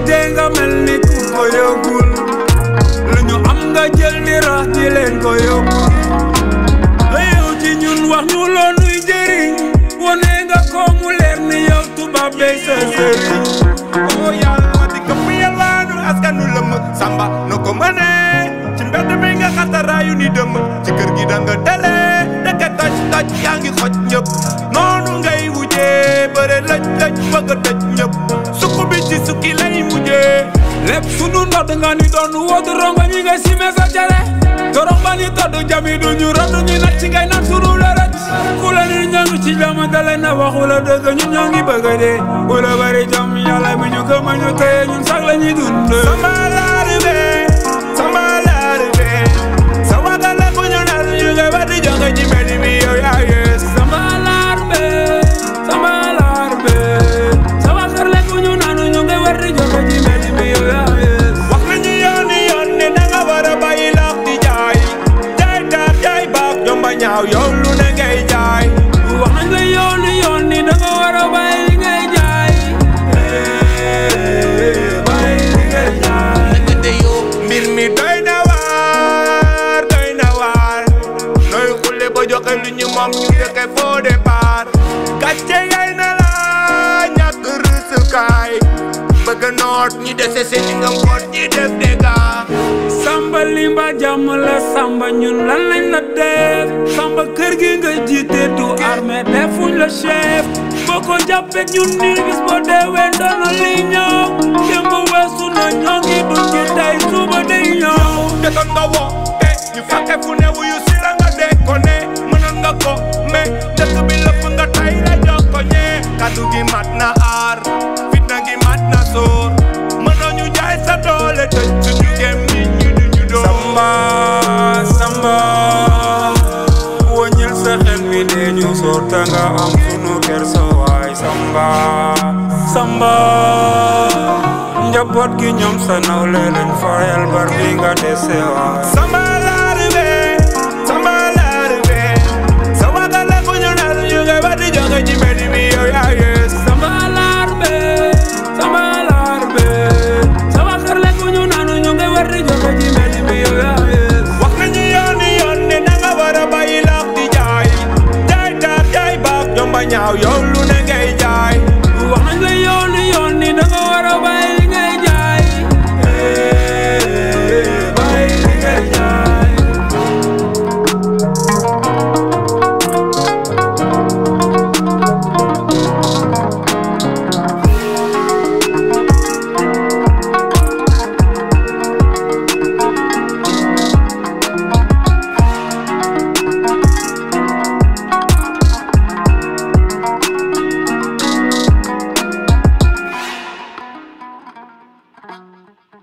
dee nga mel ni ku ko yóbbul lu ñu am nga jël di rax di leen ko yóbbu nga yow ci ñun wax ñu loo nuy jëriñ wone nga ko mu leer ni yow tubaab bey sa sëriñ oo yàlla ma di këpp yàllaanu askanu lëmm samba no ko mëne ci mbedd mi nga xataraayu ni dëmm ci kër gi da nga tele dëkk toj toj yaa ngi xoj ñëpp noonu ngay wujjee bëre lëj lëj bëgg a tëj ñëpp sukk bi ci sukki lay mujjee lépp sunu ndodd nga ni doon wootu rongo ñi ngay simee sa cere torong ba ni toddu jami du ñu rodd ñu nag ci ngay nag sunu lërët ku la ni ñoo ngi ci jama dale na waxu la dëgg ñun ñoo ngi bëgg a dee bu la bari jom yàlla mi ñu gëm a ñu téye ñun sax la ñuy dund sama laaribe sama laaribe sa wagale bu ñu naan ñu nga ba di joxe ci mbedd mi yow yaa yees sama laar be sama laar be sama kër lekk ñu naanu ñu ngi war di joxe ci mbedd mi yow yaa yees wax nañu yoon i yoon ne da nga war a bàyyi laax di jaay jaay taar jaay baax jomba ñaaw yow lu ne ngay jaay wax nañ la yoon yoon ni da nga war a bàyyi li ngay jaay bàyyi li ngay jaay te yow mbir mi doy na waar doy na waar nooy xulle ba joxe lu ñu moom ñu dëkke faux départ gàcce ngay na la ñàkk rusukaay bëgg noot ñi dese seen nga mboot ñi def dégâts samba limba jàmm la samba ñun lan lañ la def samba kër gi nga jiite du armée defuñ la chef boo ko jàppee ñun ni bis boo deewee ndono li ñëw démb weesu na ñoo ngi dund ci tey suba day ñëw jotoon nga wo te ñu fàkke fu ne wuyu si la nga dee ko ne mënoon nga ko mais dëkk bi lëpp nga tay la jox ko ñee kaddu gi mat na aar fitna gi mat na sóor mënoo ñu jaay sa doole tëj suñu gem ñi ñu du ñu dóor samba samba wëññil sa xel mi dee ñu soor ta nga am sunu kersa waay samba samba njaboot gi ñoom sa nawle lañ fayal bar bi nga dese waay Samba laaribe Samba laaribe sa wagale bu ñu naan ñu nga ba di joxe ci mbedd mi yow yaa yees samba laar be samba laar be sama kër lekk ñu naanu ñu ngi war di joxe ci mbedd mi yow yaa yees wax nañu yoon i yoon ne da nga war a bàyyi laax di jaay jaay taar jaay baax jomba ñaaw yow lu ne ngay jaay wax nañ la yoon yoon ni da nga war a bàyyi li ngay jaay bàyyi li ngay jaay Thank you.